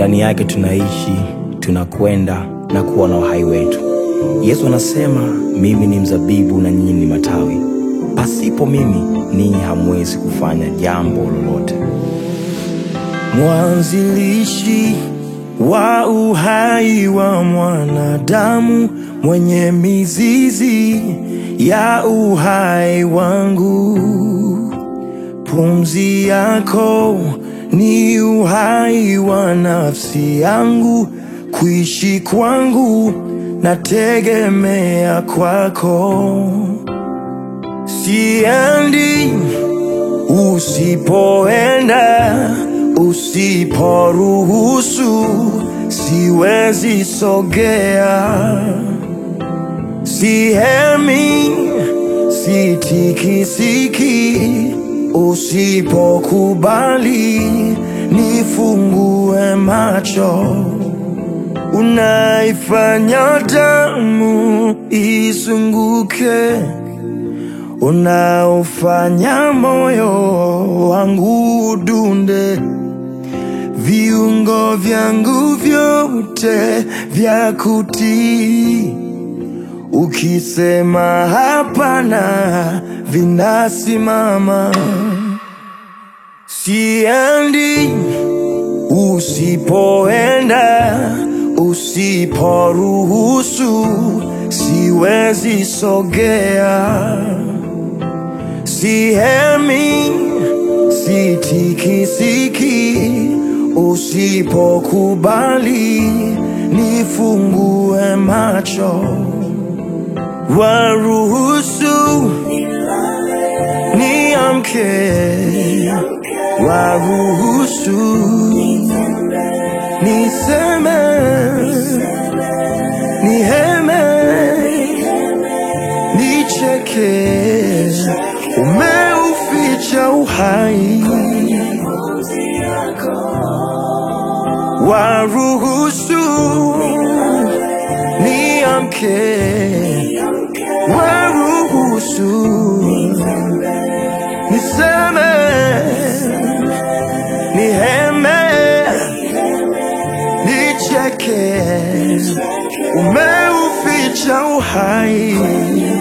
ndani yake tunaishi, tunakwenda na kuwa na uhai wetu. Yesu anasema, mimi ni mzabibu na nyinyi ni matawi, pasipo mimi ninyi hamwezi kufanya jambo lolote. Mwanzilishi wa uhai wa mwanadamu, mwenye mizizi ya uhai wangu, pumzi yako ni uhai wa nafsi yangu, kuishi kwangu nategemea kwako, siendi usipoenda, usiporuhusu siwezi sogea, sihemi, sitikisiki, usipokubali nifungue macho, unaifanya damu izunguke unaofanya moyo wangu udunde, viungo vyangu vyote vya kutii. Ukisema hapana, vinasimama. Siendi usipoenda, usiporuhusu siwezi sogea sihemi, sitikisiki, usipokubali nifungue macho, waruhusu niamke, waruhusu niseme, niheme, nicheke umeuficha uhai, waruhusu niamke, waruhusu niseme, niheme, nicheke, umeuficha uhai